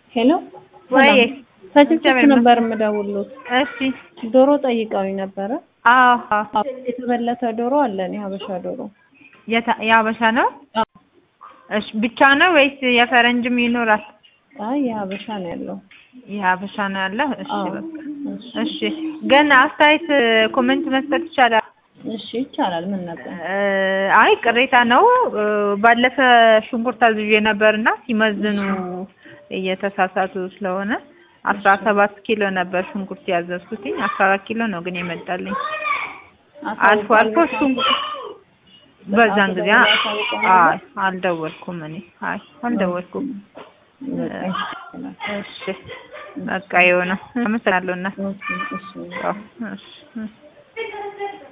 ሄሎ ወይ ከችግር ነበር የምደውሉት። እሺ ዶሮ ጠይቀውኝ ነበረ። አዎ አዎ፣ የተበለተ ዶሮ አለን፣ የሀበሻ ዶሮ። የታ- የሀበሻ ነው አዎ። እሺ ብቻ ነው ወይስ የፈረንጅም ይኖራል አይ የሀበሻ ነው ያለው። የሀበሻ ነው ያለው እሺ አዎ። በቃ እሺ፣ እሺ ግን አስተያየት ኮሜንት መስጠት ይቻላል እሺ ይቻላል። ምን ነበር? እ፣ አይ ቅሬታ ነው እ፣ ባለፈ ሽንኩርት አዝዤ ነበርና ሲመዝኑ እየተሳሳቱ ስለሆነ አስራ ሰባት ኪሎ ነበር ሽንኩርት ያዘዝኩትኝ አስራ አራት ኪሎ ነው ግን የመጣልኝ አልፎ አልፎ ሽንኩርት በዛን ጊዜ አ- አይ አልደወልኩም እኔ አይ አልደወልኩም እሺ በቃ የሆነ አመሰግናለሁ እና እሺ፣ እሺ። እሺ